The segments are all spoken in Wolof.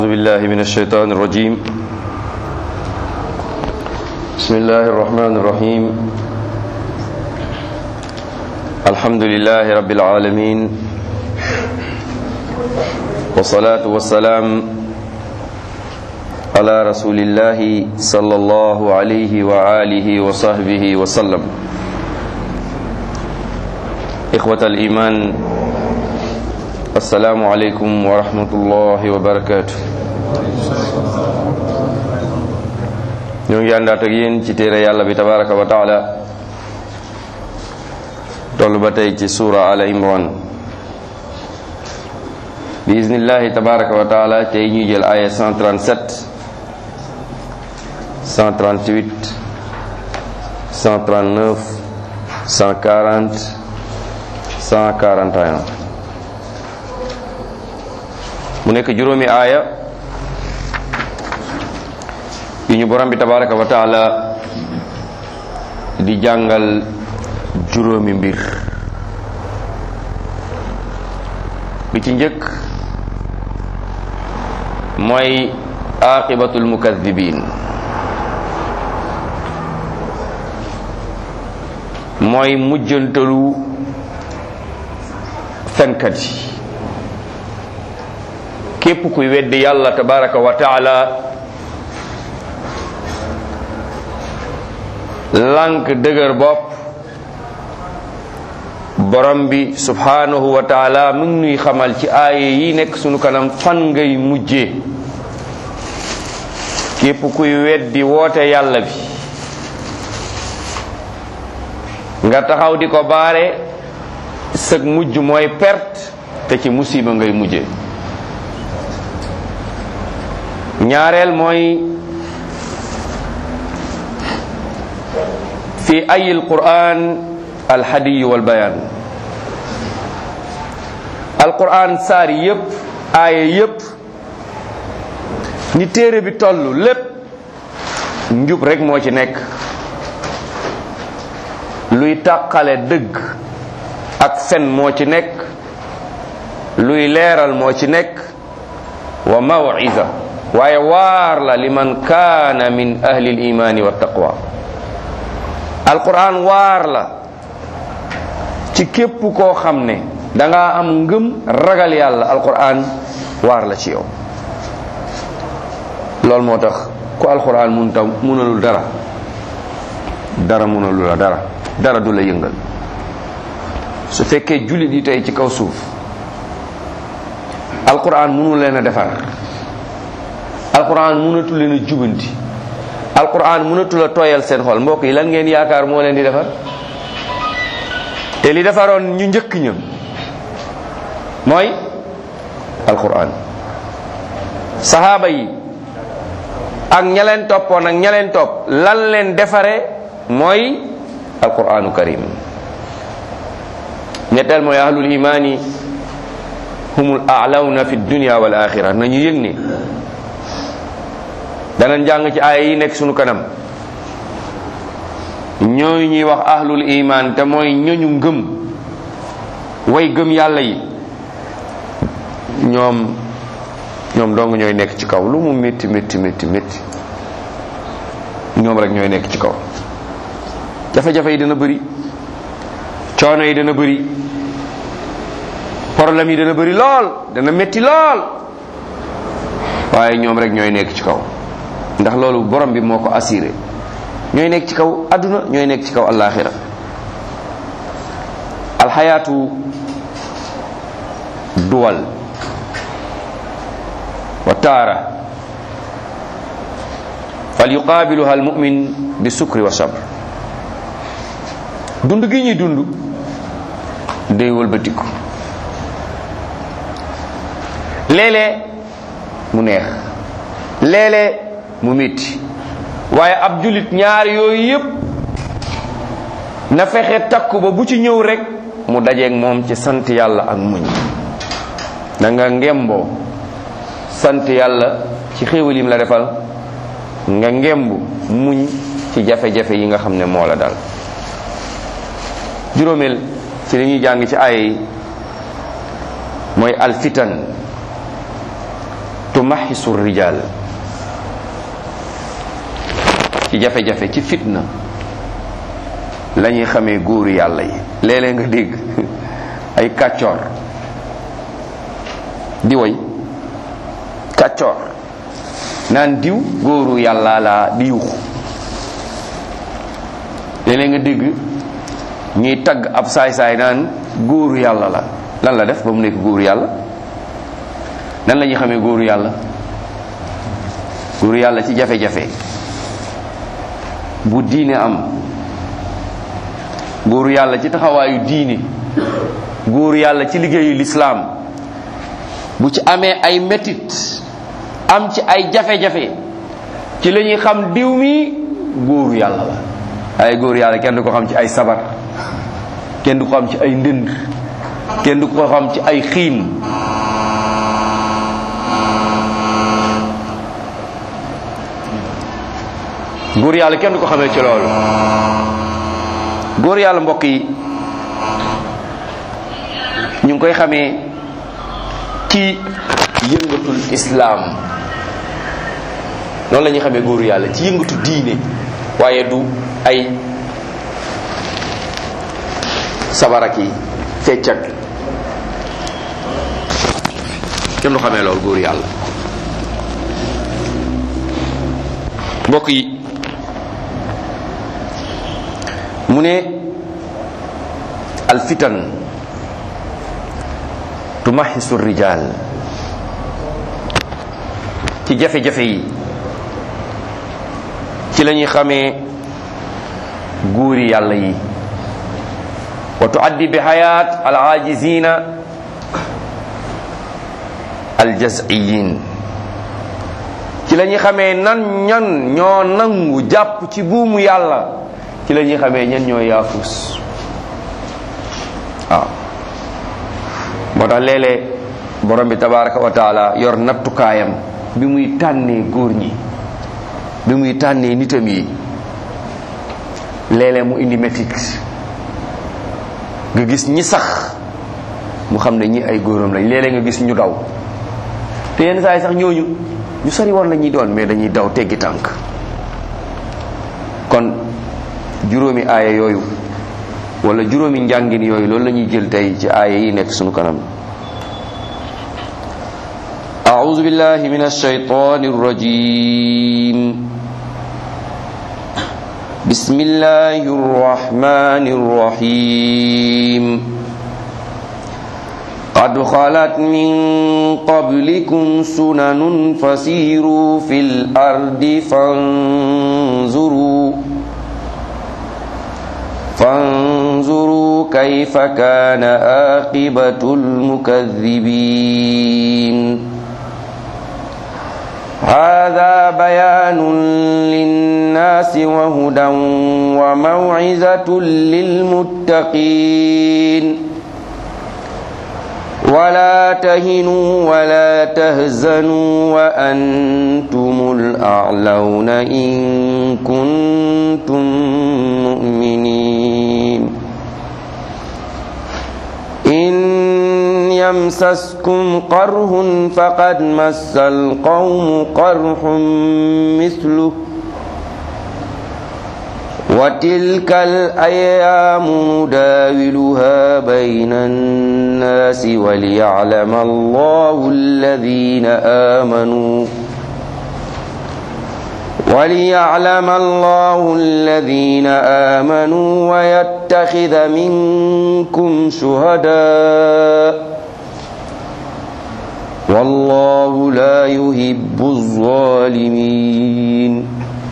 أعوذ بالله من الشيطان الرجيم بسم الله الرحمن الرحيم الحمد لله رب العالمين والصلاة والسلام على رسول الله صلى الله عليه وآله وصحبه وسلم إخوة الإيمان السلام عليكم ورحمة الله وبركاته ñoo ngi àndaat ak yéen ci téere yàlla bi tabaraka wa taala toll ba tey ci suura ala imran bi iznillahi tabaraka wa taala tey ñuy jël aya 137 138 139 140 141 mu nekk juróomi aaya yu ñu borom bi tabaraka wa taala di jàngal juróomi mbir bi ci njëkk mooy aqibatul mukadibin mooy mujjantalu fenkat yi képp kuy weddi yàlla tabaraka wa taala lànk dëgër bopp borom bi subhanahu wa taala mu ngi nuy xamal ci aaye yi nekk sunu kanam fan ngay mujjee képp kuy weddi woote yàlla bi nga taxaw di ko baare sëg mujj mooy perte te ci musiba ngay mujjee ñaareel mooy fi ay alquran alhadiyu walbayan alquran saar yépp aaya yépp ni téere bi toll lépp njub rek moo ci nekk luy tàqale dëgg ak fen moo ci nekk luy leeral moo ci nekk wa mawiza waaye waar la liman kaana min ahli al-imaani wa taqwa alquran waar la ci képp koo xam ne danga am ngëm ragal yàlla alquran waar la ci yow loolu moo tax ku alquran mun taw munalul dara dara munalul la dara dara du la yëngal su fekkee jullit yi tey ci kaw suuf alquran munu leen a defar alquran mënatu leen a jubanti alquran mënatu la tooyal seen xol mbokk yi lan ngeen yaakaar moo leen di defar te li defaroon ñu njëkk ña mooy alquran sahaaba yi ak ña leen toppoon ak ña leen topp lan leen defare mooy alquranu karim ñetteel mooy ahlul imani humul a'lawna fi dunya wal axira nañu yëg ne danañ jàng ci aaya yi nekk sunu kanam ñooy ñuy wax ahlul iman te mooy ñoñu ngëm way gëm yàlla yi ñoom ñoom dong ñooy nekk ci kaw lu mu métti métti métti métti ñoom rek ñooy nekk ci kaw jafe-jafe yi dana bëri coono yi dana bëri problème yi dana bëri lool dana métti lool waaye ñoom rek ñooy nekk ci kaw ndax loolu borom bi moo ko assuré ñooy nekk ci kaw adduna ñooy nekk ci kaw alaxira alxayaatu duwal wa taara fal yuqaabiluha almumin bi sukri wa sabr dund gi ñuy dund day wëlbatiku léeg-léeg mu neex léeg-léeg mu métti waaye ab julit ñaar yooyu yépp na fexe takku ba bu ci ñëw rek mu dajeeg moom ci sant yàlla ak muñ da nga ngemboo sant yàlla ci xéewal yim la defal nga ngemb muñ ci jafe-jafe yi nga xam ne moo la dal juróomeel ci li ñuy jàng ci ay mooy alfitan tumaxisu rijal ci jafe-jafe ci fitna la ñuy xamee góoru yàlla yi léeg-léeg nga dégg ay kàccoor di woy kàccoor naan diw góoru yàlla laa di yuuxu léeg-léeg nga dégg ñuy tagg ab saay-saay naan góoru yàlla la lan la def ba mu nekk góoru yàlla nan la ñuy xamee góoru yàlla góoru yàlla ci jafe-jafe bu diine am góoru yàlla ci taxawaayu diine góoru yàlla ci liggéeyu lislaam bu ci amee ay metit am ci ay jafe-jafe ci la ñuy xam diw mi góoru yàlla la ay góoru yàlla kenn du ko xam ci ay sabar kenn du ko xam ci ay ndënd kenn du ko xam ci ay xiin góor yàlla kenn du ko xamee ci loolu góor yàlla mbokk yi ñu ngi koy xamee ci yëngatul islaam noonu la ñuy xamee góoru yàlla ci yëngatu diine waaye du ay sabarak yi feccak kenn du xamee loolu góoru yàlla mbokk yi mu ne alfitan tumaxisu rijal ci jafe-jafe yi ci la ñuy xamee góori yàlla yi wa tuaddi bi xayaat al aajizina al jaziyin ci la ñuy xamee nan ñan ñoo nangu jàpp ci buumu yàlla ci la ñuy xamee ñan ñoo yaafus waaw moo tax léeg-léeg borom bi tabaraka wa taala yor nattukaayam bi muy tànnee góor ñi bi muy tànnee nitam yi léeg-léeg mu indi métit nga gis ñi sax mu xam ne ñi ay góoram lañ léeg-léeg nga gis ñu daw te yenn saa yi sax ñooñu ñu sori woon la ñuy doon mais dañuy daw teggi tànk kon juróomi aaya yooyu wala juróomi njàngin yooyu loolu la ñuy jël tey ci aaya yi nekk sunu kanam أعوذ بالله من الشيطان الرجيم بسم الله الرحمن الرحيم قد خلت من قبلكم سنن فسيروا في الأرض فانظروا فانظروا كيف كان عاقبة المكذبين هذا بيان للناس وهدى وموعظة للمتقين ولا تهنوا ولا تهزنوا وأنتم الأعلون إن كنتم مؤمنين إن يمسسكم قره فقد مس القوم قرح مثله وتلك الأيام نداولها بين الناس وليعلم الله الذين آمنوا وليعلم الله الذين آمنوا ويتخذ منكم شهداء والله لا يحب الظالمين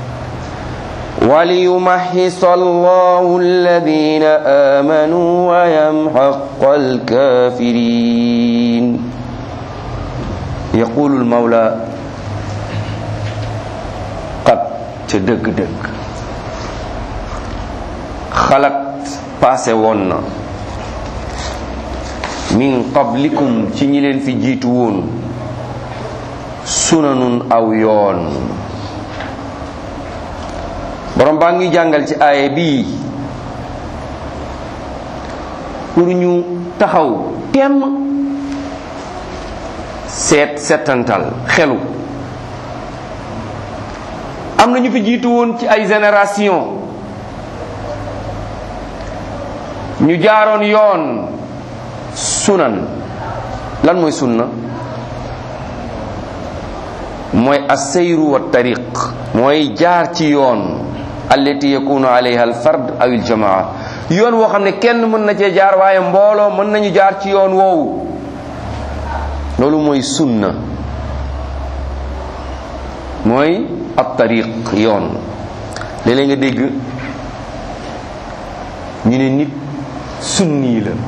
وليمحص الله الذين آمنوا ويمحق الكافرين يقول المولى قد تدق دق خلق passé woon na min qablikum ci ñi leen fi jiitu woon sunanun aw yoon borom baa ngi jàngal ci aaya bii pour ñu taxaw temm seet setantal xelu am na ñu fi jiitu woon ci ay génération ñu jaaroon yoon sunan lan mooy sunna mooy asseyru wa tariq mooy jaar ci yoon allati yakunu alayha al fard aw il jamaa yoon woo xam ne kenn mën na cee jaar waaye mbooloo mën nañu jaar ci yoon woowu loolu mooy sunna mooy ab tariq yoon léeg-léeg nga dégg ñu ne nit sunni la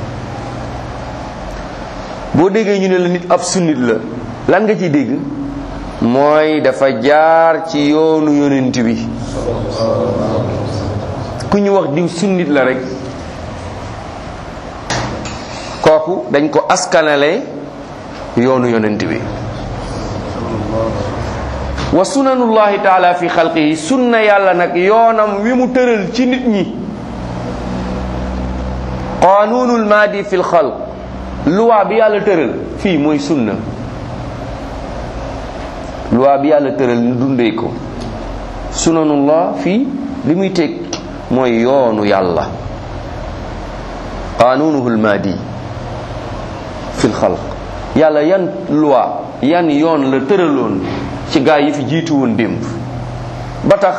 boo déggee ñu ne la nit ab sunnit la lan nga ciy dégg mooy dafa jaar ci yoonu yonent bi ku ñu wax diw sunnit la rek kooku dañ ko askanale yoonu yonent bi wa sunanullahi taala fi xalqihi sunna yàlla nag yoonam wi mu tëral ci nit ñi qanunul maadi fi lxalq loi bi yàlla tëral fii mooy sunna loi bi yàlla tëral ñu dundee ko sunanullah fii li muy teg mooy yoonu yàlla qanunuhu lmaadi fi lxalq yàlla yan loi yan yoon la tëraloon ci gaa yi fi jiitu woon démb ba tax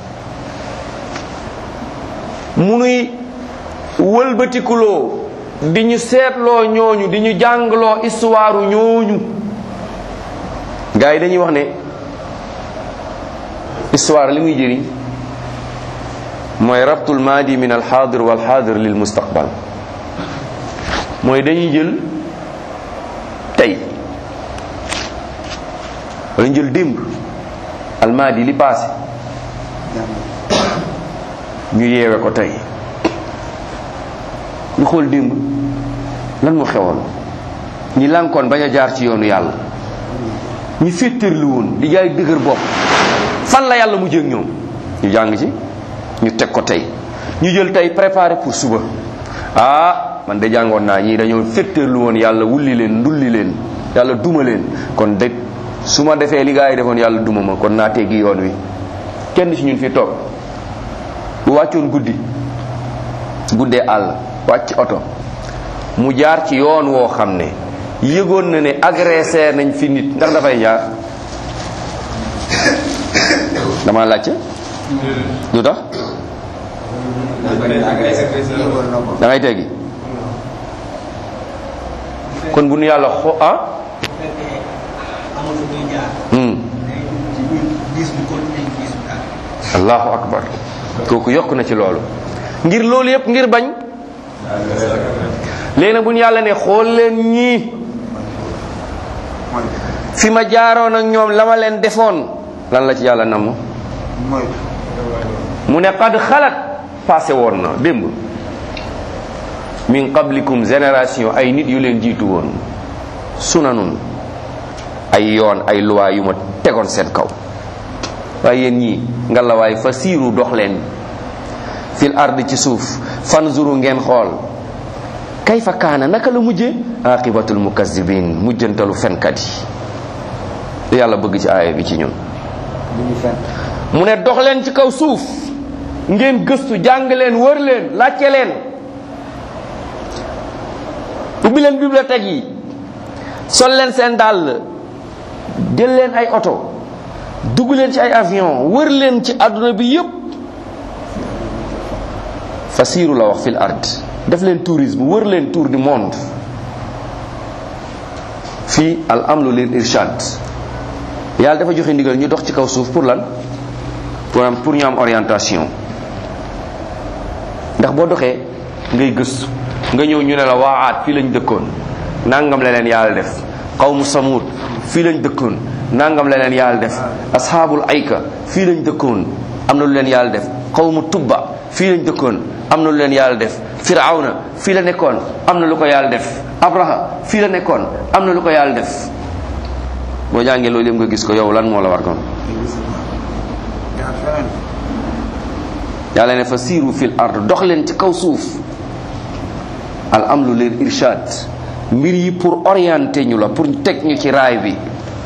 mu nuy wëlbatikuloo di ñu seetloo ñooñu di ñu jàngloo histoire ñooñu gaa yi dañuy wax ne histoire li muy jëriñ mooy rabtul maadi min alxaadir walxaadir lil mustaqbal mooy dañuy jël tey wala ñu jël démb almaadi li passé ñu yeewe ko tey ñu xool démb lan mu xewoon ñi lànkoon bañ a jaar ci yoonu yàlla ñi féttërlu woon di jaay dëgër bopp fan la yàlla mu jëg ñoom ñu jàng ci ñu teg ko tey ñu jël tey préparé pour suba ah man de jàngoon naa ñii dañoo féttërlu woon yàlla wulli leen ndulli leen yàlla duma leen kon de su ma defee li gaa yi defoon yàlla duma ma kon naa teggi yoon wi kenn ci ñun fi toog bu wàccoon guddi guddee àll wàcc oto mu jaar ci yoon woo xam ne yëgoon na ne agressé nañ fi nit ndax dafay jaar dama laajte lu tax da ngay teggi kon bu nu yàlla xo ah allahu akbar kooku yokk na ci loolu ngir loolu yépp ngir bañ léegi nag bu ñu yàlla ne xool leen ñii fi ma jaaroon ak ñoom la ma leen defoon lan la ci yàlla namm mu ne qad xalat passé woon na démb min qablikum génération ay nit yu leen jiitu woon sunanun ay yoon ay luwaa yu ma tegoon seen kaw waaye yéen ñii ngalawaay fa siiru dox leen fil ard ci suuf fanzuru ngeen xool kayfa kaana naka la mujje aqibatul mukazzibin mujjantalu fenkat yi li yàlla bëgg ci aaya bi ci ñun mu ne dox leen ci kaw suuf ngeen gëstu jàng leen wër leen laajte leen ubbi leen bibliothèque yi sol leen seen dàll jël leen ay oto dugg leen ci ay avion wër leen ci àdduna bi yépp fasiiru la wax fil ard def leen tourisme wër leen tour du monde fii al amlu lil irshad yàlla dafa joxe ndigal ñu dox ci kaw suuf pour lan pour am pour ñu am orientation ndax boo doxee ngay gëstu nga ñëw ñu ne la waaxaat fii lañ dëkkoon nangam la leen yàlla def qawmu samud fii lañ dëkkoon nangam la leen yàlla def ashaabul ayka fii lañ dëkkoon am na lu leen yàlla def qawmu tubba fii lañ dëkkoon am na lu leen yàlla def firawna fii la nekkoon am na lu ko yàlla def abraha fii la nekkoon am na lu ko yàlla def boo jàngee loolu yëpp nga gis ko yow lan moo la war kon yàlla ne fa siiru fil ard dox leen ci kaw suuf al amlu lil irshad mbir yi pour orienter ñu la pour teg ñu ci raay bi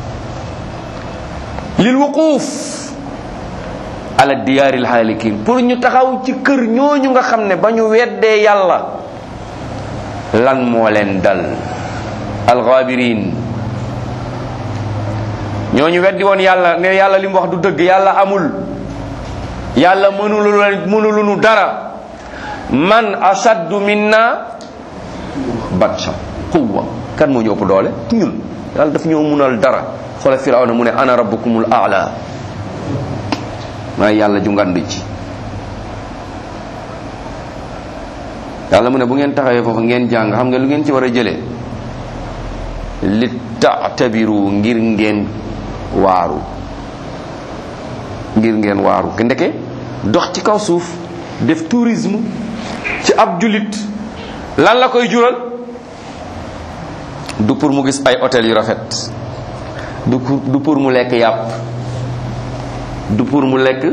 lil wuquuf ala diyaaril haalikin pour ñu taxaw ci kër ñooñu nga xam ne ba ñu weddee yàlla lan moo leen dal alxaabirin ñooñu weddi woon yàlla ne yàlla li mu wax du dëgg yàlla amul yàlla mënulu mënulu nu dara man ashaddu minna batsha quwwa kan moo ñu ëpp doole ñun yàlla daf ñoo munal dara xoole firawna mu ne ana rabbukumul aala maay yàlla ju ngand ci yàlla mu ne bu ngeen taxawee foofu ngeen jàng xam nga lu ngeen ci war a jëlee li taatabiru ngir ngeen waaru ngir ngeen waaru ndeke dox ci kaw suuf def tourisme ci ab julit lan la koy jural du pour mu gis ay hôtel yu rafet du pour du pour mu lekk yàpp du pour mu lekk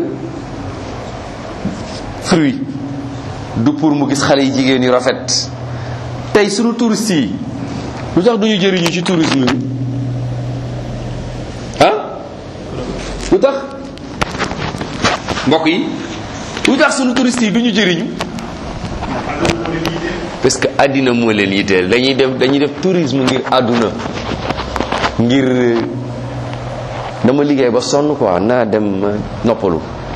fruit du pour mu gis xale yi jigéen yu rafet tey sunu touristes yi lu tax duñu jëriñu ci tourisme bi ah lu tax mbokk yi lu tax sunu touristes yi duñu jëriñu parce que àddina moo leen yitteel dañuy def dañuy def tourisme ngir àdduna ngir dama liggéey ba sonn quoi naa dem noppalu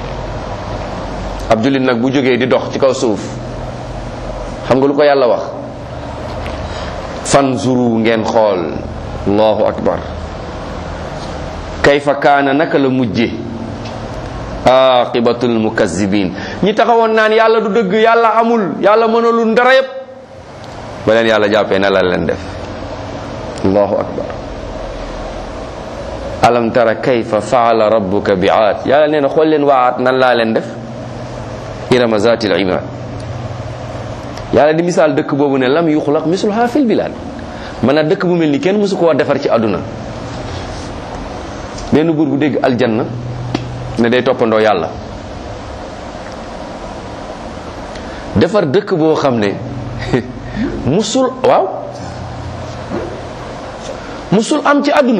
ab jullit nag bu jógee di dox ci kaw suuf xam nga lu ko yàlla wax fanzuru ngeen xool allahu akbar kayfa kaana naka la mujje aqibatul mukazzibin ñi taxawoon naan yàlla du dëgg yàlla amul yàlla mënalul ndara yépp ba leen yàlla jàppee na la leen def allahu akbar alam tara kayfa faala rabbuka bi aad yàlla nee na xool leen waa aad nan laa leen def irama zatil imad yàlla di misaal dëkk boobu ne lam yuxlaq misluha fil bilad man a dëkk bu mel ni kenn mësu koo defar ci àdduna benn buur bu dégg aljanna ne day toppandoo yàlla defar dëkk boo xam ne musul waaw musul am ci àdduna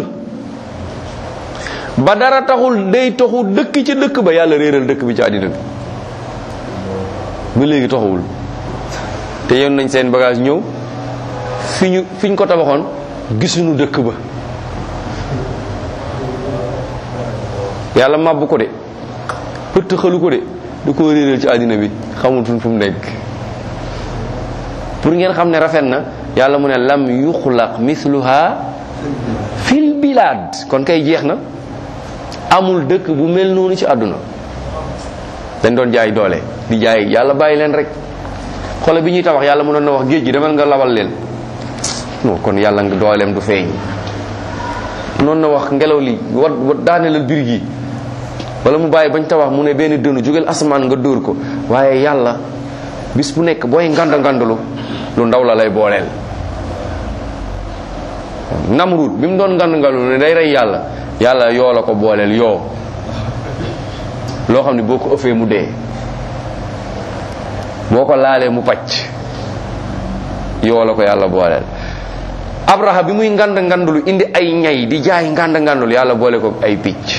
ba dara taxul day taxu dëkk ci dëkk ba yàlla réeral dëkk bi ci àddina bi ba léegi taxawul te yoon nañ seen bagage ñëw fi ñu fi ñu ko tabaxoon gisuñu dëkk ba yàlla màbb ko de pëtt xalu ko de da koo réeral ci àddina bi xamul fu mu nekk pour ngeen xam ne rafet na yàlla mu ne lam yuxlaq misluha fil bilad kon kay jeex na amul dëkk bu mel noonu ci àdduna dañ doon jaay doole di jaay yàlla bàyyi leen rek xole bi ñuy tabax yàlla mënoon na wax géej gi demal nga labal leen non kon yàlla nga dooleem du feeñ noonu na wax ngelaw li wat wat daanelal bir gi wala mu bàyyi bañ tabax mu ne benn dënu jógeel asamaan nga dóor ko waaye yàlla bis bu nekk booy nganda ngandalu lu ndaw la lay booleel namrud bi mu doon ngand ngandalu ne day rey yàlla yàlla yoo la ko booleel yoo loo xam ne boo ko ëffee mu dee boo ko laalee mu pacc yoo la ko yàlla booleel abraha bi muy ngand ngandulu indi ay ñay di jaay ngand ngandulu yàlla boole ko ay picc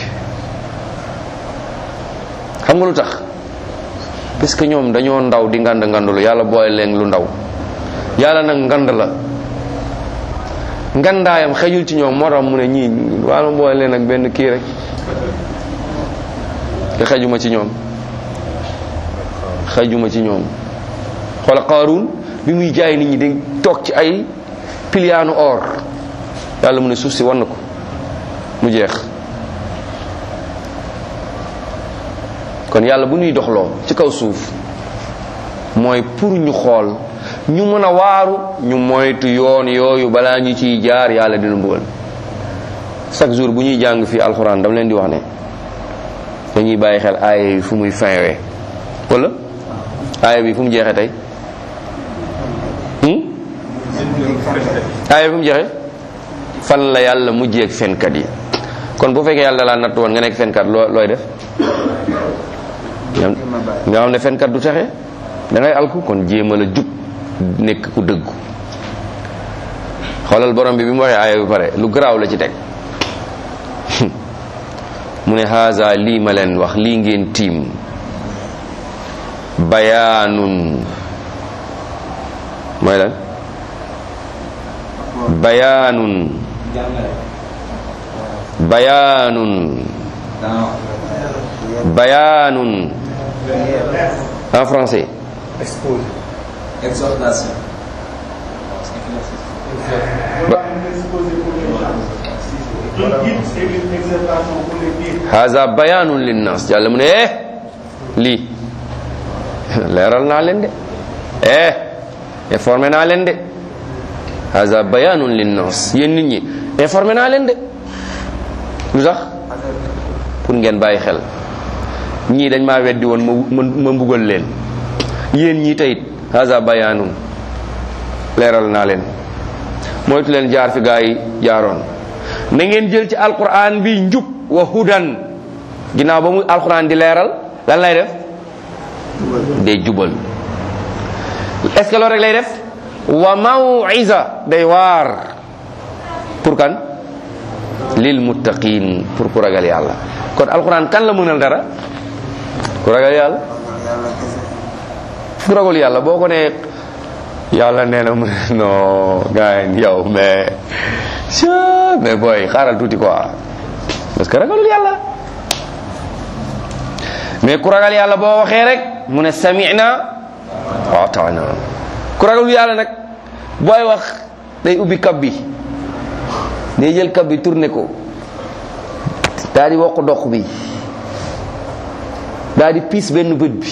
xam nga lu tax parce que ñoom dañoo ndaw di ngand ngandulu yàlla boole leen lu ndaw yàlla nag ngand la ngandaayam xejul ci ñoom moo tax mu ne ñii wala boole leen ak benn kii rek te xejuma ci ñoom xejuma ci ñoom xoola qaaruun bi muy jaay nit ñi di toog ci ay piliyaanu or yàlla mu ne suuf si wan na ko mu jeex kon yàlla bu ñuy doxloo ci kaw suuf mooy pour ñu xool ñu mën a waaru ñu moytu yoon yooyu balaa ñu ciy jaar yàlla dina mbugal chaque jour bu ñuy jàng fii alxuraan dama leen di wax ne dañuy bàyyi xel aaya yi fu muy finwee wala aaya bi fu mu jeexee tey aaya bi fu mu jeexee fan la yàlla mujjee ak fenkat yi kon bu fekkee yàlla laa natt woon nga nekk fenkat loo looy def nga xam ne fenkat du texe da ngay alku kon jéem a la jub nekk ku dëggu xoolal borom bi bi mu waxee aaya bi pare lu garaaw la ci teg mu ne haza lii ma leen wax lii ngeen tiim bayaanun mooy lan bayaanun bayaanun bayaanun en français Exposé. Exhortation. Ba- Un guide et une exhortation pour les guides. haza bayaanun linnas yàlla mu ne eh lii leeral naa leen de eh informé naa leen de haza bayaanun linnas yéen nit ñi informé naa leen de lu tax pour ngeen bàyyi xel ñii dañ maa weddi woon ma ma ma mbugal leen yéen ñii tayit haza bayaanun leeral naa leen moytu leen jaar fi gaa yi jaaroon na ngeen jël ci alquran bi njub wa hudan ginnaaw ba mu alquran di leeral lan lay def day jubal est-ce que loolu rek lay def wa maw'iza day waar pour kan lil muttaqin pour ku ragal yàlla kon alquran kan la mënal dara ku ragal yàlla ku ragal yàlla boo ko nee yàlla nee na mu ne non gars yi yow mais Tchao, mais booy xaaral tuuti quoi parce que ragalul yàlla mais ku ragal yàlla boo waxee rek mu ne sami'na wa ata'na ku ragalul yàlla nag booy wax day ubbi kab bi day jël kab bi tourné ko daal di wokk dox bi daal di piis benn bët bi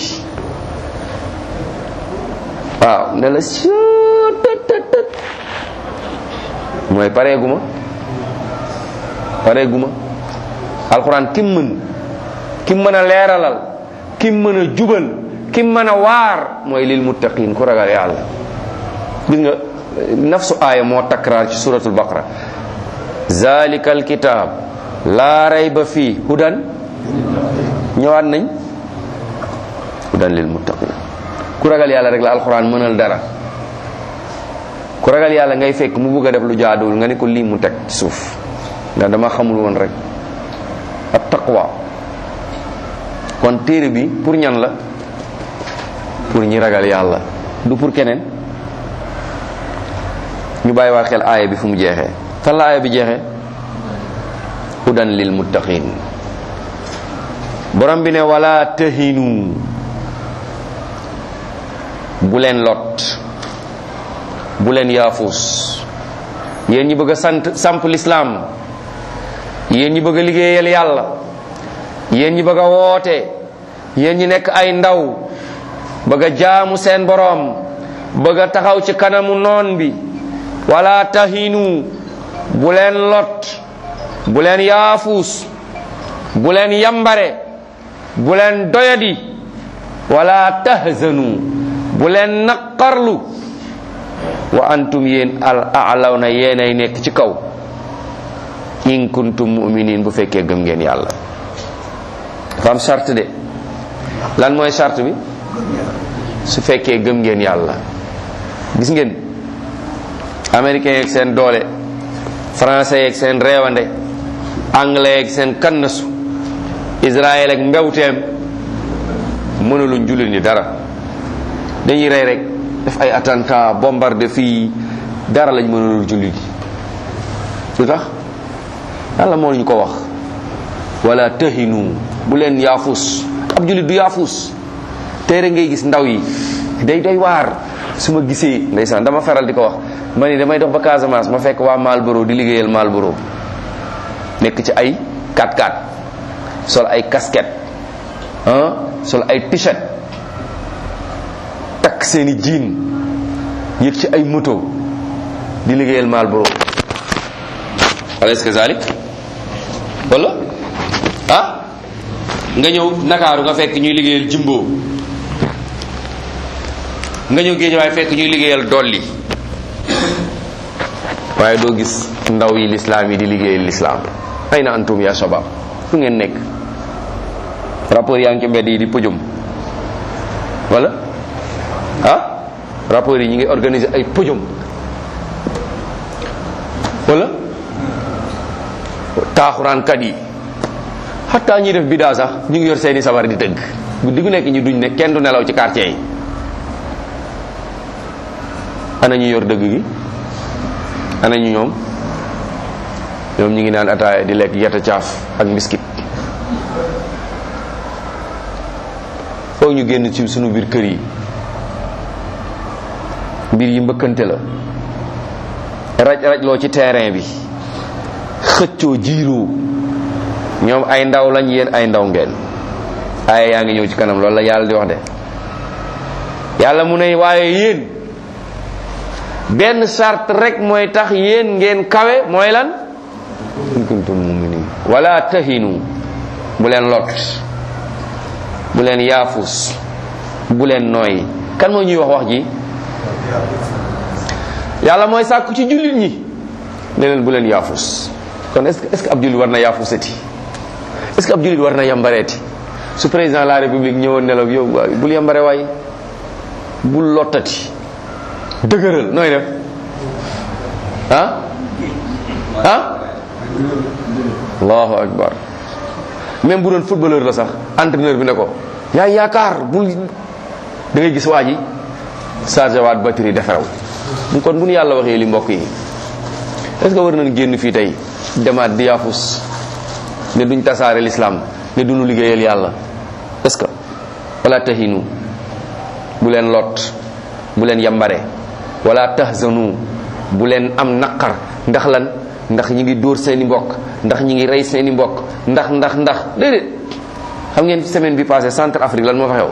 waaw ne la suu tët tët tët mooy pareeguma pareeguma alxuraan kim mën kim mën a leeralal kim mën a jubal kim mën a waar mooy lil muttaqin ku ragal yàlla gis nga nafsu aaya moo takraar ci suratul baqara zalika alkitab laa rayba fii hudan ñëwaat nañ hudan lil muttaqin ku ragal yàlla rek la alxuraan mënal dara ku ragal yàlla ngay fekk mu bëgg a def lu jaaduwul nga ne ko lii mu teg ci suuf ndax dama xamul woon rek at taqwa kon téere bi pour ñan la pour ñi ragal yàlla du pour keneen ñu bàyyi waa xel aaya bi fu mu jeexee fan la aaya bi jeexee hudan lil muttaqin borom bi ne wala tahinu bu leen lot bu leen yaafus yéen ñi bëgg a sant samp lislaam yéen ñi bëgg a liggéeyal yàlla yéen ñi bëgg a woote yéen ñi nekk ay ndaw bëgg a jaamu seen boroom bëgg a taxaw ci kanamu noon bi wala tahinu bu leen lot bu leen yaafus bu leen yambare bu leen doyadi wala tahzanu bu leen naqarlu wa antum yéen al a'lawna yéenay nekk ci kaw in kuntum mu'minin bu fekkee gëm ngeen yàlla dafa am charte de lan mooy charte bi su fekkee gëm ngeen yàlla gis ngeen américain yeeg seen doole français yeeg seen reewande anglais yeeg seen kannasu israël ak mbewteem mënuluñ jullit ñi dara dañuy rey rek def ay attentat bombardé fii dara lañ mënulul jullit yi lu tax yàlla moo ñu ko wax wala tahinu bu leen yaafus ab jullit du yaafus téere ngay gis ndaw yi day doy waar su ma gisee ndeysaan dama faral di ko wax ma ni damay dox ba Casamance ma fekk waa Malboro di liggéeyal Malboro nekk ci ay 4x4 sol ay casquette ah sol ay t-shirt takk seeni jiin yëg ci ay moto di liggéeyal Malboro alaysa kazalik wala ah nga ñëw Ndakaaru nga fekk ñuy liggéeyal Jimbo nga ñëw géej waaye fekk ñuy liggéeyal dolli waaye doo gis ndaw yi lislaam yi di liggéeyal lislaam ay na antum ya shabab fu ngeen nekk rapport yaa ngi ci mbedd yi di pujum wala ah rapport yi ñu ngi organiser ay pujum wala taaxuraankat yi xataa ñuy def bidaa sax ñu ngi yor seeni sabar di tëgg guddi gu nekk ñu duñ ne kenn du nelaw ci quartier yi ana ñu yor dëgg gi ana ñu ñoom ñoom ñu ngi naan ataaya di lekk yetta caaf ak mbiskit foog ñu génn ci sunu biir kër yi mbir yi mbëkkante la raj raj loo ci terrain bi xëccoo jiiroo ñoom ay ndaw lañ yéen ay ndaw ngeen ay yaa ngi ñëw ci kanam loolu la yàlla di wax de yàlla mu ne waaye yéen benn sart rek mooy tax yéen ngeen kawe mooy lan in kuntum muminin wala tahinu bu leen lot bu leen yaafus bu leen nooy kan moo ñuy wax wax ji yàlla mooy sàkku ci jullit ñi ne leen bu leen yaafus kon est-ce que est-ce que ab jullit war na yaafusati est-ce que ab jullit war na yambareeti su président de la république ñëwoon ne la yow waay bul yambare waay bul lottati dëgëral nooy def ah ah allahu akbar même bu doon footballeur la sax entraîneur bi ne ko yaa yaakaar bul da ngay gis waa ji chargé waat batterie defaraw kon bu nu yàlla waxee li mbokk yi est ce que war nañ génn fii tey demaat di yaafus ne duñ tasaare l'islam ne duñu liggéeyal yàlla est ce que wala tahinu bu leen lot bu leen yambare wala tahzanu bu leen am naqar ndax lan ndax ñi ngi dóor seeni mbokk ndax ñi ngi rey seeni mbokk ndax ndax ndax déedéet xam ngeen semaine bi passé centre Afrique lan moo fa xew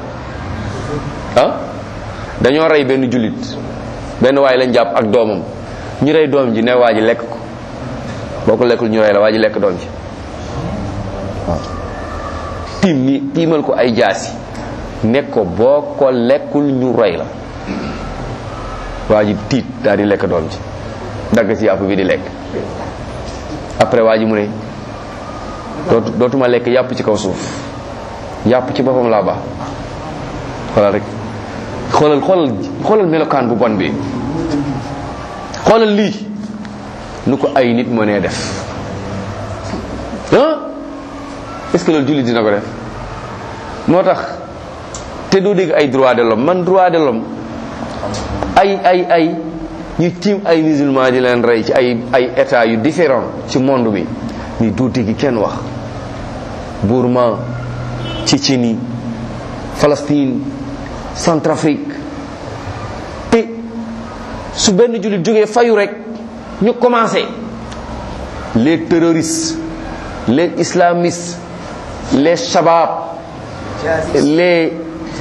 ah dañoo rey benn jullit benn waay lañ jàpp ak doomam ñu rey doom ji ne waa ji lekk ko boo ko lekkul ñu rey la waa ji lekk doom ji waaw tiim ni tiimal ko ay jaasi nekk ko boo ko lekkul ñu rey la waa ji tiit daal di lekk doom ji dagg ci yàpp bi di lekk après waa ji mu ne dootu dootuma lekk yàpp ci kaw suuf yàpp ci boppam laa baax xoolal rek xoolal xoolal xoolal melokaan bu bon bi xoolal lii nu ko ay nit mënee def ah est-ce que loolu jullit dina ko def moo tax te doo dégg ay droit de l'homme man droit de l'homme ay ay ay ñu tiim ay musulman di leen rey ci ay ay état yu différent ci monde bi ni doo dégg kenn wax Burma Tchétchénie Palestine Centrafrique te su benn jullit jógee fayu rek ñu commencé les terroristes les islamistes les shabab les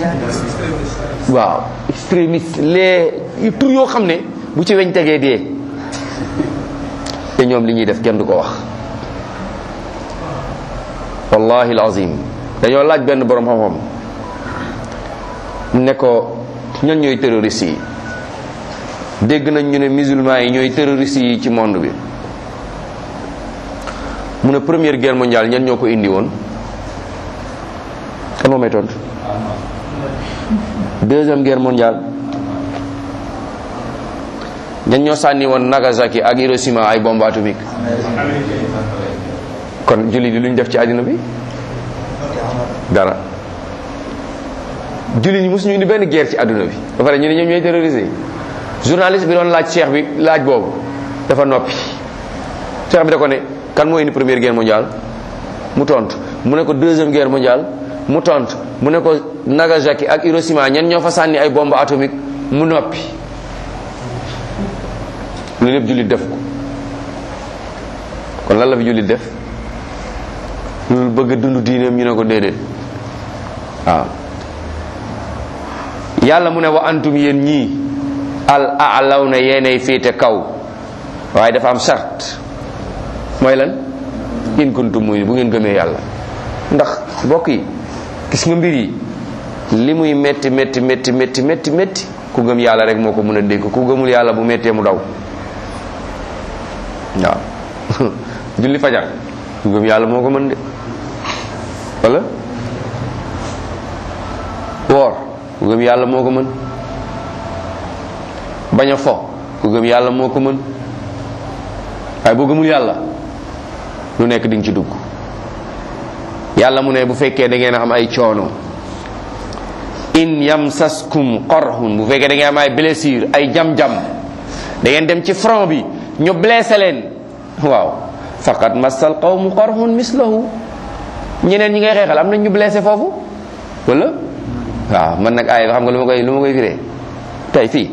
waaw extrémistes les tur yoo xam ne bu ci weñ tegee dee te ñoom li ñuy def kenn du ko wax wallahi alazim dañoo laaj benn borom xam-xam ne ko ñan ñooy terroristes yi dégg nañ ñu ne musulmans yi ñooy terroristes yi ci monde bi mu ne première guerre mondiale ñan ñoo ko indi woon kan moo may tontu deuxième guerre mondiale ñan ñoo sànni woon Nagasaki ak Hiroshima ay bombe atomique kon jullit yi lu ñu def ci àddina bi dara jullit ñi mosuñu indi benn guerre ci àdduna bi ba pare ñu ne ñoom ñooy terrorisé journaliste bi doon laaj cheikh bi laaj boobu dafa noppi cheikh bi da ko ne kan moo indi première guerre mondiale mu tontu mu ne ko deuxième guerre mondiale mu tontu mu ne ko Nagasaki ak Hiroshima ñan ñoo fa sànni ay bombe atomique mu noppi loolu lépp jullit def ko kon lan la fi jullit def loolu bëgg a dund diineem ñu ne ko déedéet waaw yàlla mu ne wa antum yéen ñii al alaw na yeenay féete kaw waaye dafa am charte mooy lan in kuntum muy bu ngeen gëmee yàlla ndax mbokk yi gis nga mbir yi li muy metti metti metti metti metti metti ku gëm yàlla rek moo ko mën a dégg ku gëmul yàlla bu mettee mu daw waaw julli fajar ku gëm yàlla moo ko mën de wala woor ku gëm yàlla moo ko mën bañ a fo ku gëm yàlla moo ko mën waaye boo gëmul yàlla lu nekk di nga ci dugg yàlla mu ne bu fekkee da ngeen am ay coono in yamsaskum qarhun bu fekkee da ngeen am ay blessure ay jam-jam da ngeen dem ci front bi ñu blessé leen waaw faqad massal qawmu qarhun mislahu ñeneen ñi ngay xeexal am nañ ñu blessé foofu wala waaw man nag ay xam nga lu ma koy lu ma koy firee tey fii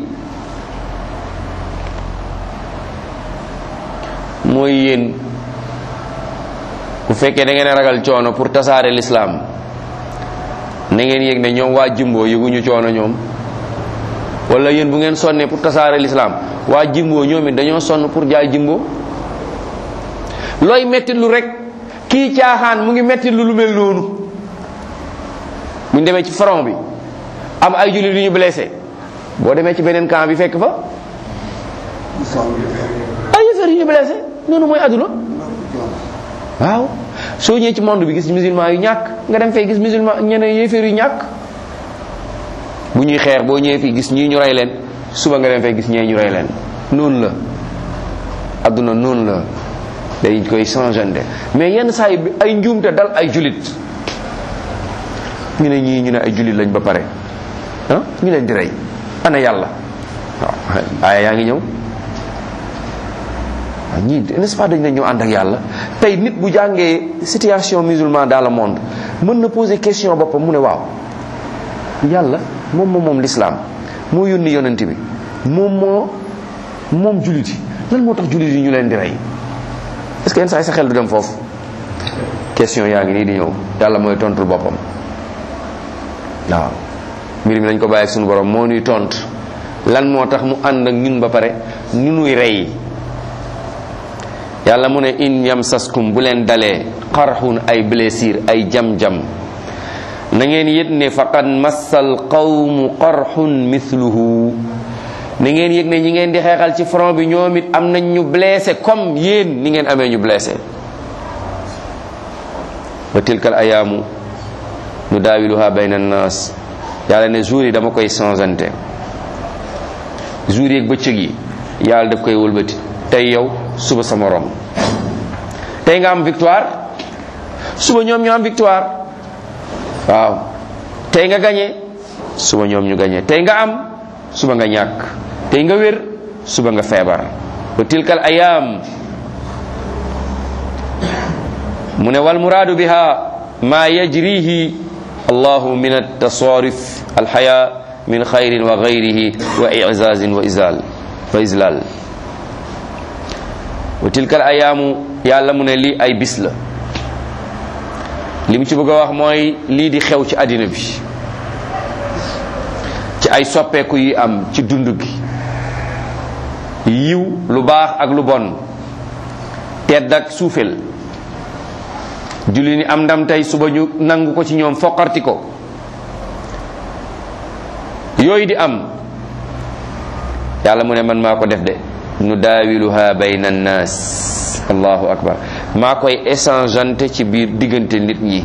mooy yéen bu fekkee da ngeen a ragal coono pour tasaare l'islam na ngeen yëg ne ñoom waa jimboo yëguñu coono ñoom wala yéen bu ngeen sonnee pour tasaare l'islam waa jimboo ñoom it dañoo sonn pour jaay jimboo looy metti lu rek kii caaxaan mu ngi metti lu lu mel noonu buñ demee ci front bi am ay jullit yu ñu blessé boo demee ci beneen camp bi fekk fa ay yëfër yu ñu blessé noonu mooy àdduna waaw soo ñëwee ci monde bi gis musulman yu ñàkk nga dem fay gis musulman ñeneen yéeféer yu ñàkk bu ñuy xeex boo ñëwee fii gis ñii ñu rey leen suba nga dem fay gis ñee ñu rey leen noonu la adduna noonu la day koy changeante mais yenn saa yi bi ay njuumte dal ay julit ñu ne ñii ñu ne ay julit lañ ba pare ah ñu leen di rey ana yàlla waaw aaya yaa ngi ñëw waaw ñii n'est-ce pas dañ ne ñëw ànd ak yàlla tey nit bu jàngee situation musulman dans le monde mën na poser question boppam mu ne waaw yàlla moom moom moom l'islam moo yónni yonent bi moom moo moom jullit yi lan moo tax jullit yi ñu leen di rey est-ce que yenn saa yi sa xel du dem foofu question yaa ngi nii di ñëw yàlla mooy tontul boppam waaw mbir mi nañ ko bàyyi ak suñu borom moo nuy tont lan moo tax mu ànd ak ñun ba pare ñu nuy rey yàlla mu ne in yamsaskum bu leen dalee xarxun ay blessure ay jam-jam na ngeen yëg ne faqad massal qawmu qarxun mithluhu na ngeen yëg ne ñi ngeen di xeexal ci front bi ñoom it am nañ ñu blessé comme yéen ni ngeen amee ñu blessé wa tilkal ayaamu nu daawiluha bayna annas yàlla ne jour yi dama koy changeante jour yi ak bëccëg yi yàlla daf koy wëlbati tey yow suba sa morom tey nga am victoire suba ñoom ñu am victoire waaw tey nga gañe suba ñoom ñu gañe tey nga am suba nga ñàkk tey nga wér suba nga feebar wa tilkal ayaam mu ne wal muraadu biha ma yajrihi allahu min altasarif alxaya min xayrin wa gayrihi wa izazin wa izal wa izlal wa tilkal ayaamu yàlla mu ne lii ay bis la li mu ci bëgg a wax mooy lii di xew ci àddina bi ci ay soppeeku yi am ci dund gi yiw lu baax ak lu bon tedd ak suufel julli ni am ndam tey suba ñu nangu ko ci ñoom foqarti ko yooyu di am yàlla mu ne man maa ko def de nu daawiluha bayna annaas allahu akbar maa koy échangeante ci biir diggante nit ñi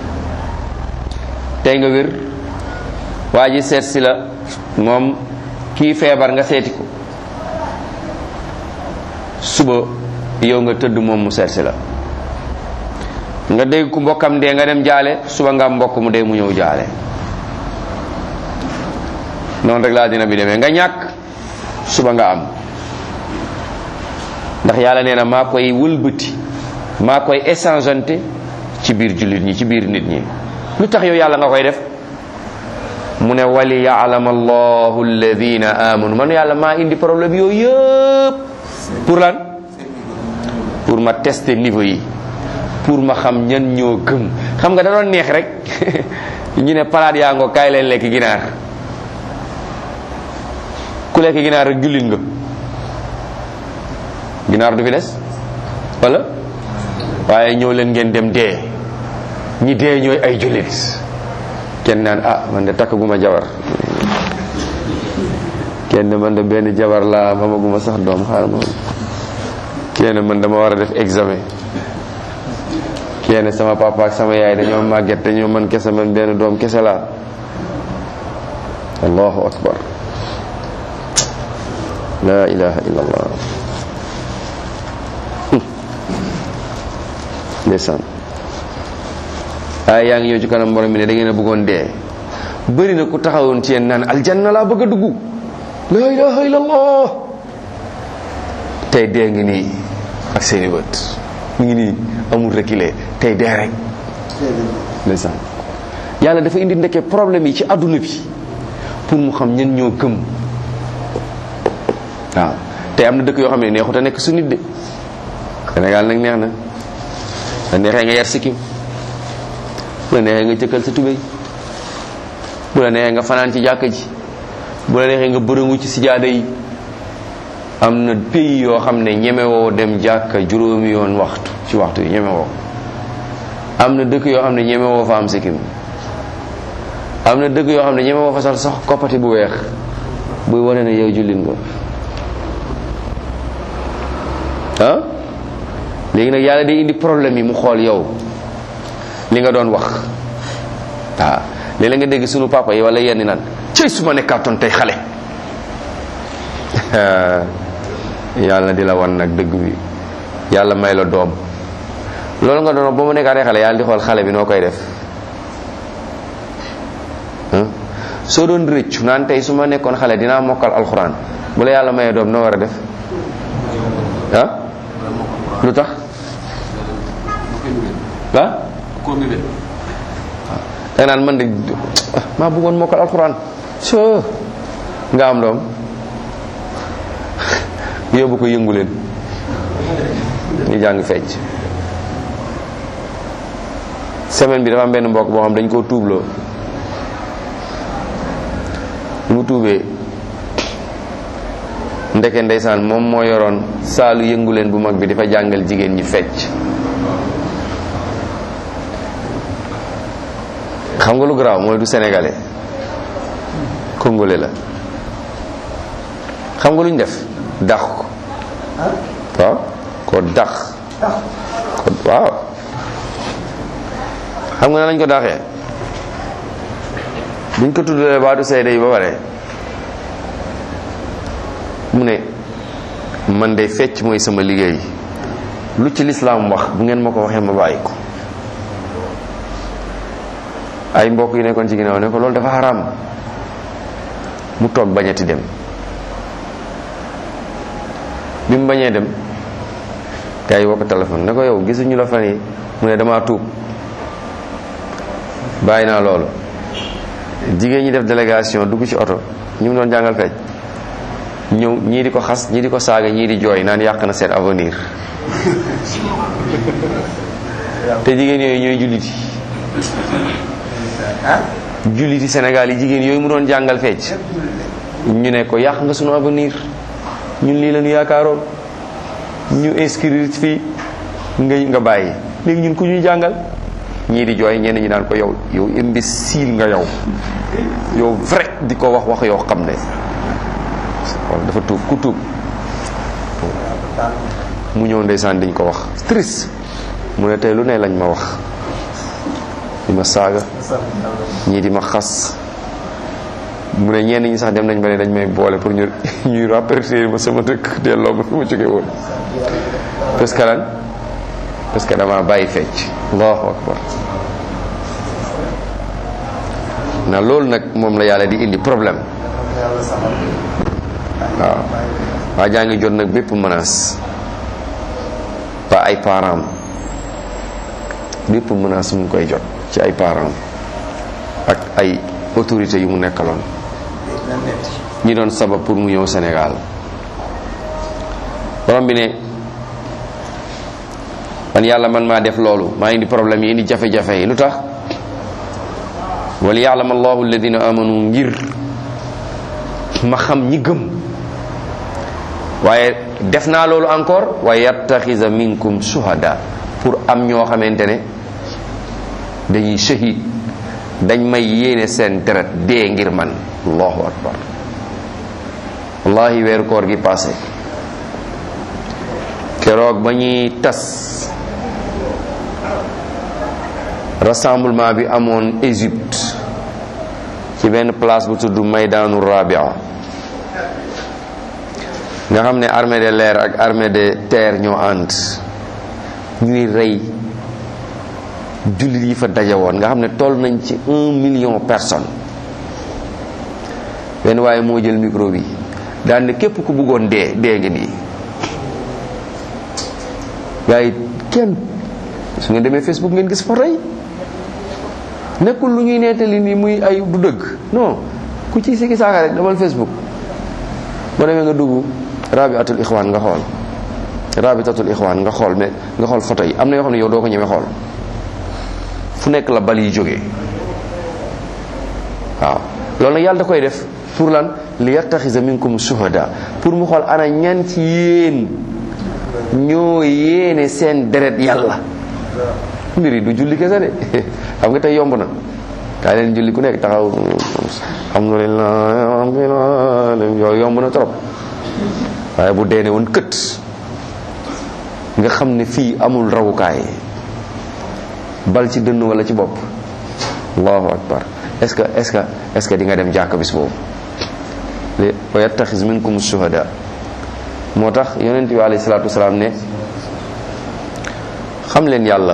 tey nga wér waa ji seet si la moom kii feebar nga seeti ko suba yow nga tëdd moom mu seet si la nga dégg ku mbokkam dee nga dem jaale suba nga am mbokk mu dee mu ñëw jaale noonu rek laa dina bi demee nga ñàkk suba nga am ndax yàlla nee na maa koy wëlbati maa koy échangeante ci biir jullit ñi ci biir nit ñi lu tax yow yàlla nga koy def mu ne wali yaalama allahu alladina amanu man yàlla maa indi problème yooyu yëpp pour lan pour ma tester niveau yi pour ma xam ñan ñoo gëm xam nga da doon neex rek ñu ne palaat yaa ngoo kaay leen lekk ginaar ku lekk ginaar rek jullit nga ginaar du fi des wala waaye ñëw leen ngeen dem dee ñi dee ñooy ay jullit kenn naan ah man de takkaguma jabar kenn man de benn jabar laa mamaguma sax doom xaaral ma kenn man dama war a def examen kenn sama papa ak sama yaay dañoo màgget dañoo man kese man benn doom kese laa allahu akbar la ilaha illa allah ndeysaan waaye yaa ngi ñëw ci kanam borom bi ne da ngeen a bëggoon dee bëri na ku taxawoon ci yéen naan aljanna laa bëgg a dugg la ilaha illallah tey dee ngi nii ak seeni bët mu ngi nii amul reculé tey dee rek ndeysaan yàlla dafa indi ndekke problème yi ci adduna bi pour mu xam ñen ñoo gëm waaw tey am na dëkk yoo xam ne neexut a nekk su nit de Sénégal nag neex na la neexee nga yar sikkim bu la neexee nga jëkkal sa tubéy bu la neexee nga fanaan ci jàkka ji bu la neexee nga bërëngu ci sijaada yi am na pays yoo xam ne ñemewoo dem jàkka juróomi yoon waxtu ci waxtu yi ñemewoo am na dëkk yoo xam ne ñemewoo fa am sikkim am na dëkk yoo xam ne ñemewoo fa sax sax koppati bu weex buy wane ne yow jullit nga ah léegi nag yàlla day indi problème yi mu xool yow li nga doon wax waaw léeg-léeg nga dégg sunu papa yi wala yenn naan cëy su ma nekkaatoon tey xale yàlla di la wan nag dëgg bi yàlla may la doom loolu nga doon ba mu nekkaatee xale yàlla di xool xale bi noo koy def soo doon rëccu naan tey su ma nekkoon xale dinaa mokkal alxuraan bu la yàlla mayee doom noo war a def ah lu tax ah da naan man de maa bëggoon mokkal alxuraan so nga am doom yóbbu ko yëngu leen ñu jàng fecc semaine bi dafa am benn mbokk boo xam dañ koo tuubloo mu tuubee ndeke ndeysaan moom moo yoroon saalu yëngu leen bu mag bi dafa jàngal jigéen ñi fecc xam nga lu garaaw mooy du sénégalais congolais la xam nga lu ñu def dax ko waaw ko dax ko waaw xam nga na lañ ko daxee buñ ko tuddalee baatu seede yi ba pare mu ne man de fecc mooy sama liggéey lu ci lislaam wax bu ngeen ma ko waxee ma bàyyi ko ay mbokk yi nekkoon ci ginnaaw ne ko loolu dafa xaraam mu toog bañati dem bi mu bañee dem gars yi woo ko téléphone ne ko yow gisuñu la fan yi mu ne damaa tuub bàyyi naa loolu jigéen ñi def délégation dugg ci oto ñu mu doon jàngal fecc ñëw ñii di ko xas ñii di ko saaga ñii di jooy naan yàq na seen avenir te jigéen yooyu ñooy julliti julliti Sénégal yi jigéen yooyu mu doon jàngal fecc ñu ne ko yàq nga sunu avenir ñun lii la ñu yaakaaroon ñu inscrire fii nga nga bàyyi léegi ñun ku ñuy jàngal ñii di jooy ñenn ñi naan ko yow yow imbécile nga yow yow vrai di ko wax wax yoo xam ne wala dafa tuub ku tuub mu ñëw ndeysaan diñ ko wax triste mu ne tey lu ne lañ ma wax di ma saaga ñii di ma xas mu ne ñenn ñi sax dem nañ ba ne dañ may boole pour ñu ñuy rapporter ma sama dëkk delloo ma fi ma jóge woon parce que lan parce que dama bàyyi fecc allahu akbar na loolu nag moom la yàlla di indi problème waaw waa jaa ngi jot nag bépp menace ba ay parents bépp menace mu ngi koy jot ci ay parents ak ay autorités yu mu nekkaloon ñi doon sabab pour mu ñëw Sénégal borom bi ne man yàlla man maa def loolu maa indi problème yi indi jafe-jafe yi lu tax wal ya'lam allahu alladina amanu ngir ma xam ñi gëm waaye def naa loolu encore wa yattaxisa minkum shuhada pour am ñoo xamante ne dañuy shahid dañ may yéene seen deret dee ngir man allahu akbar wallahi weeru koor gi passé keroog ba ñuy tas rassemblement bi amoon Égypte ci benn place bu tudd Maydanu Rabia nga xam ne armée de l'air ak armée de terre ñoo ànd ñuy rey jullit yi fa daje woon nga xam ne toll nañ ci un million personne benn waaye moo jël micro bi daan ne képp ku bëggoon dee dee nga nii gars yi kenn su ngeen demee Facebook ngeen gis photo yi nekkul lu ñuy nettali ni muy ay du dëgg non ku ci sikki saaka rek demal Facebook boo demee nga dugg rabiatul ixwaan nga xool rabitatul ixwaan nga xool mais nga xool photo yi am na yoo xam ne yow doo ko ñemee xool fu nekk la bal yi jógee waaw loolu nag yàlla da koy def pour lan li yattaxisa minkum shuhada pour mu xool ana ñan ci yéen ñoo yéene seen deret yàlla mbir yi du julli kese de xam nga tey yomb na kaa leen julli ku nekk taxaw alhamdulillah yooyu yomb na trop waaye bu deene woon kët nga xam ne fii amul rawukaay bal ci dënn wala ci bopp allahu akbar est-ce que est-ce que est-ce que di nga dem jàkk bis boobu li wa yattaxis minkum shuhada moo tax yonent bi alayhi salaatu wasalaam ne xam leen yàlla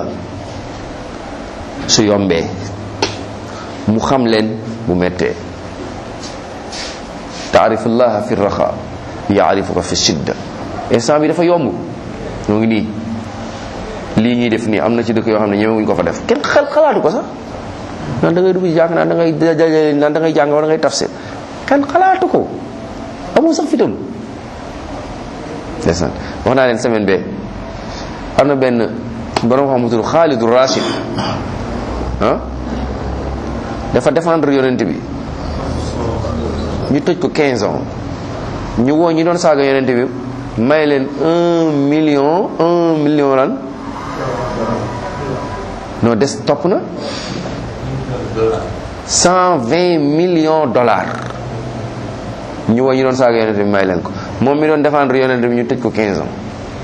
su yombee mu xam leen bu mettee taarifullaha fi raxa yaarifuka fi shidda instant bi dafa yomb ñoo ngi nii lii ñuy def nii am na ci dëkk yoo xam ne ñemewuñ ko fa def kenn xel xalaatu ko sax naan da ngay dugg ci jàng naan da ngay dajale naan da ngay jàng wala da ngay tafsir kenn xalaatu ko amoo sax fitam ndeysaan wax naa leen semaine bee am na benn borom xam tudd Xaalidu Rachid ah dafa défendre yonent bi ñu tëj ko 15 ans ñu woo ñi doon saaga yonent bi may leen un million un million lan non des topp na cent vingt millions dollars ñu woo ñi doon saaga yonent bi may leen ko moom mi doon défendre yonent bi ñu tëj ko 15 ans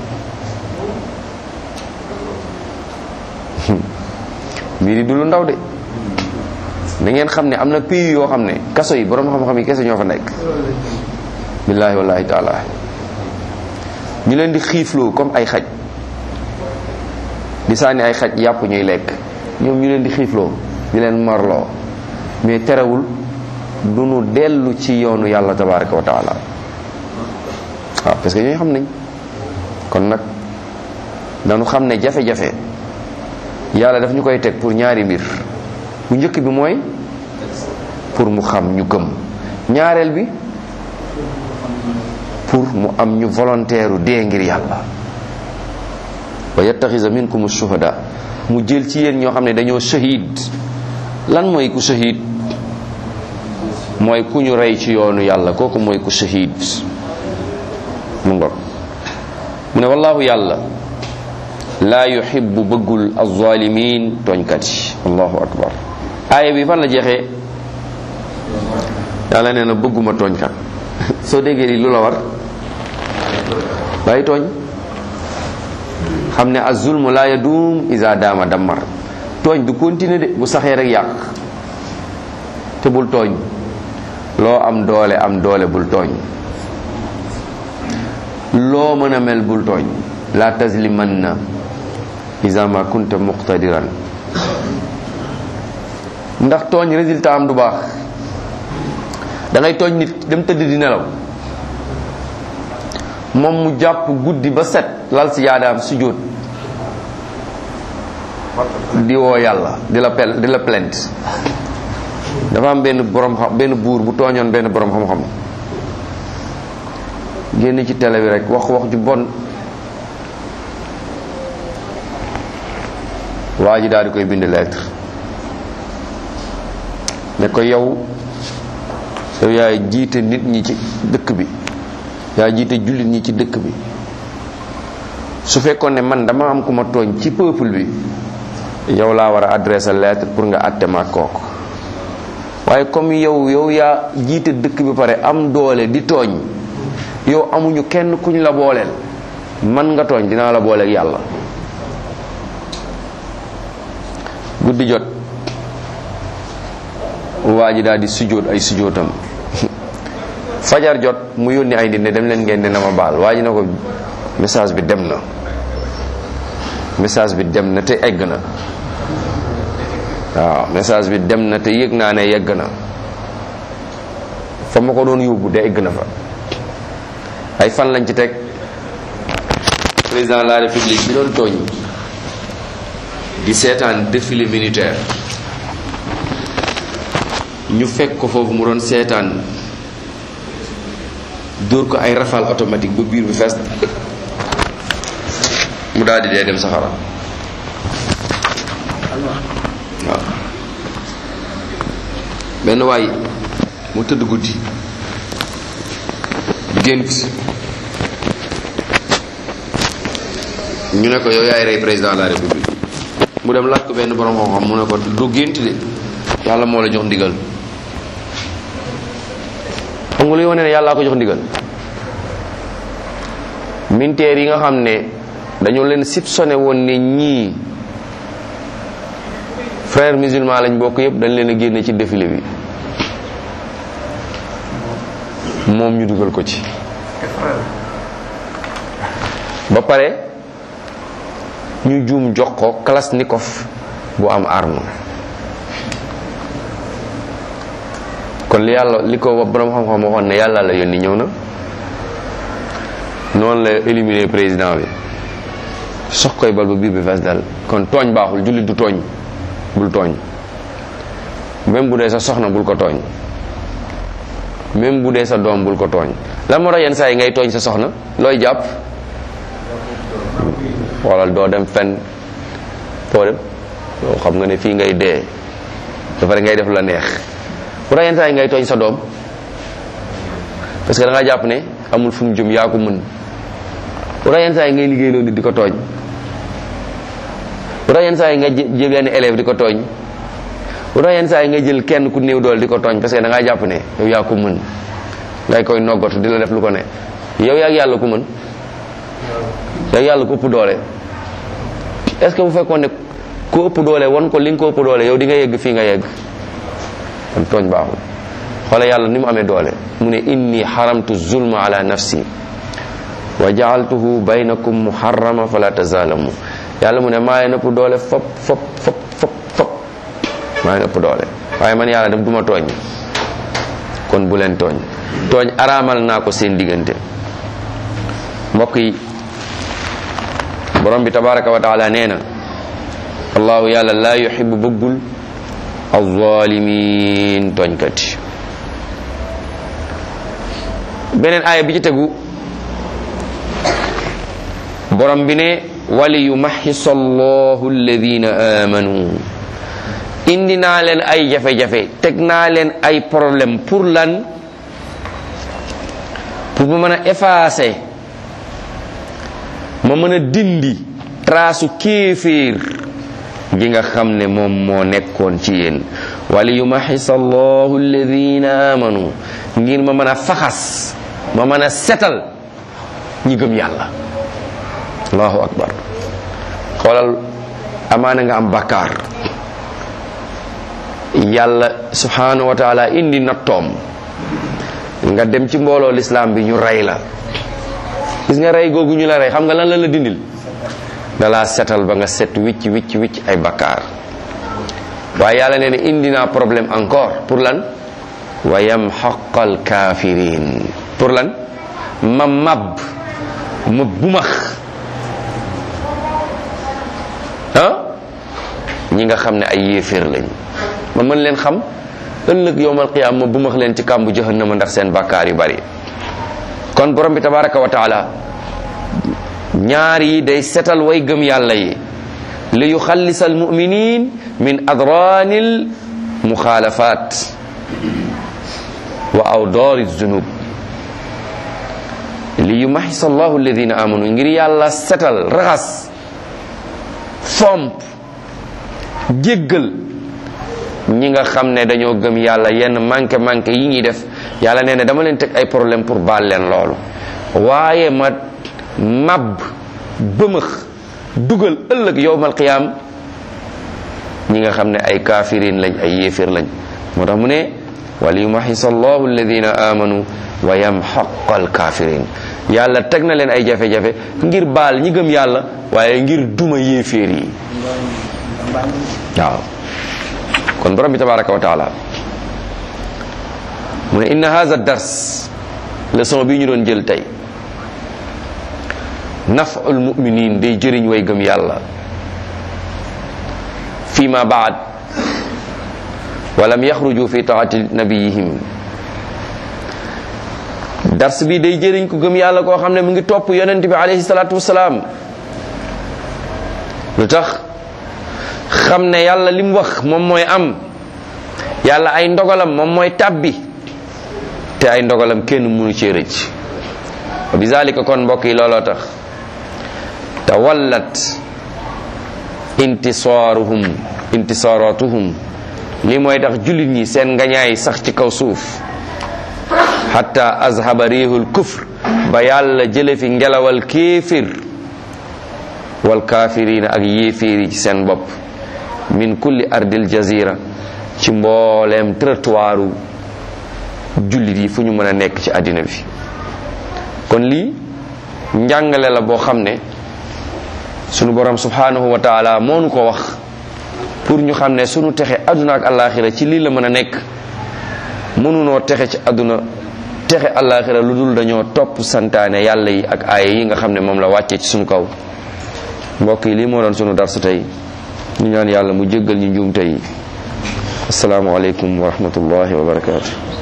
mbir yi du lu ndaw de da ngeen xam ne am na pays yoo xam ne kaso yi borom xam-xam yi kese ñoo fa nekk billaahi wallahi taala ñu leen di xiifloo comme ay xaj di sànni ay xaj yàpp ñuy lekk ñoom ñu leen di xiifloo di leen marloo mais terewul du nu dellu ci yoonu yàlla tabaraka wa taala waaw parce que ñooy xam nañ kon nag dañu xam ne jafe-jafe yàlla daf ñu koy teg pour ñaari mbir bu njëkk bi mooy pour mu xam ñu gëm ñaareel bi pour mu am ñu volontaire u dee ngir yàlla wa yattaxisa minkum shuhada mu jël ci yéen ñoo xam ne dañoo shahid lan mooy ku shahid mooy ku ñu rey ci yoonu yàlla kooku mooy ku shahid mu ngor mu ne wallahu yàlla laa yuhibbu bëggul alzalimin tooñkat yi allahu akbar aaya bi fan la jeexee yàlla nee na bëgguma tooñkat soo déggee li lu la war bàyyi tooñ xam ne azulmu laa yadum isa daama dammar tooñ du continuer de bu saxee rek yàq te bul tooñ loo am doole am doole bul tooñ loo mën a mel bul tooñ la tazlimanna isa ma kunta muqtadiran ndax tooñ résultat am du baax da ngay tooñ nit dem tëdd di nelaw moom mu jàpp guddi ba set lal si yaadaam sujjóot di woo yàlla di la pel di la plainte dafa am benn borom xam benn buur bu tooñoon benn borom xam-xam génn ci télé bi rek wax wax ju bon waa ji daal di koy bind lettre ne ko yow yow yaay jiite nit ñi ci dëkk bi yaa jiite jullit ñi ci dëkk bi su fekkoon ne man dama am ku ma tooñ ci peuple bi yow laa war a adressé lettre pour nga àtte ma kooku waaye comme yow yow yaa jiite dëkk bi pare am doole di tooñ yow amuñu kenn kuñ la booleel man nga tooñ dinaa la booleeg yàlla guddi jot waa ji daal di sujjóot ay sujjóotam fajar jot mu yónni ay nit ne dem leen ngeen ne na ma baal waa ji na ko message bi dem na message bi dem na te egg na waaw message bi dem na te yëg naa ne yegg na fa ma ko doon yóbbu de egg na fa ay fan lañ ci teg président de la république bi doon tooñ di seetaan défilé militaire ñu fekk ko foofu mu doon seetaan dóor ko ay rafale automatique ba biir bi fees mu daal di dee dem saxara waaw benn waay mu tëdd guddi gént ñu ne ko yow yaay rey président de la république mu dem laaj ko benn borom xam-xam mu ne ko du gént de yàlla moo la jox ndigal xam nga luy wane ne yàllaa ko jox ndigal militaire yi nga xam ne dañoo leen soupçonné woon ne ñii frère musulman lañ bokk yépp dañ leen a génne ci défilé bi moom ñu dugal ko ci ba pare ñu juum jox ko kalashnikov bu am arme kon li yàlla li ko borom xam-xam waxoon ne yàlla la yónni ñëw na noonu la éliminer président bi sox koy bal ba biir bi fees dal kon tooñ baaxul jullit du tooñ bul tooñ même bu dee sa soxna bul ko tooñ même bu dee sa doom bul ko tooñ lan moo tax yenn saa yi ngay tooñ sa soxna looy jàpp xoolal doo dem fenn foo dem yow xam nga ne fii ngay dee dafa ngay def la neex bu tax yenn saa yi ngay tooñ sa doom parce que da nga jàpp ne amul fu mu jëm yaa ko mën bu tax yenn saa yi ngay liggéey loolu di ko tooñ bu tax yenn saa yi nga jël yenn élève di ko tooñ bu tax yenn saa yi nga jël kenn ku néew doole di ko tooñ parce que da ngaa jàpp ne yow yaa ko mën ngay koy noggatu di la def lu ko ne yow yaa yàlla ku mën yow yàlla ko ëpp doole est ce que bu fekkoon ne ku ëpp doole won ko li nga ko ëpp doole yow di nga yegg fii nga yegg kon tooñ baaxul xoole yàlla ni mu amee doole mu ne inni xaramtu zulma ala nafsi wa jaaltuhu baynakum muharrama fala tazalamu yàlla mu ne maa leen ëpp doole fop fop fop fop fop maa leen ëpp doole waaye man yàlla dem duma tooñ kon bu leen tooñ tooñ araamal naa ko seen diggante mbokk yi borom bi tabaraka wa taala nee na allahu yàlla laa yuxibu bëggul alzalimin tooñkat yi beneen aaya bi ci tegu borom bi ne wali yumaxisa allahu alladina amanu indi naa leen ay jafe-jafe teg naa leen ay problème pour lan pour ma mën a effacer ma mën a dindi traasu kéeféer gi nga xam ne moom moo nekkoon ci yéen wali yumaxisa allahu alladina amanu ngir ma mën a faxas ma mën a setal ñi gëm yàlla allahu akbar xoolal amaana nga am bakkaar yàlla subhanahu wa taala indi nattoom nga dem ci mbooloo lislaam bi ñu rey la gis nga rey googu ñu la rey xam nga lan la la dindil da laa setal ba nga set wicc wicc wicc ay bakkaar waaye yàlla nee na indi naa problème encore pour lan wa yamxaqal kafirin pour lan ma mab ma bumax ah ñi nga xam ne ay yéeféer lañ ma mën leen xam ëllëg yowmal qiyaam ma bumax leen ci kàmbu jahannama ndax seen bakkaar yu bari kon borom bi tabaraka wa taala ñaar yi day setal way gëm yàlla yi li yuxallisa almuminin min adranil muxaalafat wa awdaari zunub li yumaxisa allahu alladina amanu ngir yàlla setal raxas fomp jéggal ñi nga xam ne dañoo gëm yàlla yenn manqué manqué yi ñuy def yàlla nee na dama leen teg ay problème pour baal leen loolu waaye ma mab bëmëx dugal ëllëg yowmal qiyaam ñi nga xam ne ay kafirin lañ ay yéefir lañ moo tax mu ne wal yumaxisa allahu alladina amanu wa yamxaqa alkafirin yàlla teg na leen ay jafe-jafe ngir baal ñi gëm yàlla waaye ngir duma yéeféer yi waaw kon borom bi tabaraka wa taala mu ne inna haza dars leçon bi ñu doon jël tey naf'ul mu'minin day jëriñ way gëm yàlla fi ma baad walam yaxruju fi taati nabiyihim dars bi day jëriñ ko gëm yàlla koo xam ne mu ngi topp yonent bi alayhi salaatu wasalaam lu tax xam ne yàlla li mu wax moom mooy am yàlla ay ndogalam moom mooy tàbbi te ay ndogalam kenn mënu cee rëcc wa bizalika kon mbokk yi looloo tax tawallat intisaaruhum intisaaratuhum li mooy tax jullit ñi seen ngañaay sax ci kaw suuf hatta azhaba rihul kufr ba yàlla jële fi ngelawal kéefir wal kaafirina ak yéeféer yi ci seen bopp min kulli ardil jazira ci mbooleem trottoiru jullit yi fu ñu mën a nekk ci àddina bi kon lii njàngale la boo xam ne sunu borom subhanahu wa taala moo nu ko wax pour ñu xam ne sunu texe àdduna ak àllaaxira ci lii la mën a nekk mënunoo texe ci àdduna texe àllaaxira lu dul dañoo topp santaane yàlla yi ak aaya yi nga xam ne moom la wàccee ci sunu kaw mbokk yi lii moo doon sunu darsu tey ñu ñaan yàlla mu jéggal ñu njuumte yi assalaamu aleykum wa rahmatullahi wa barakaatu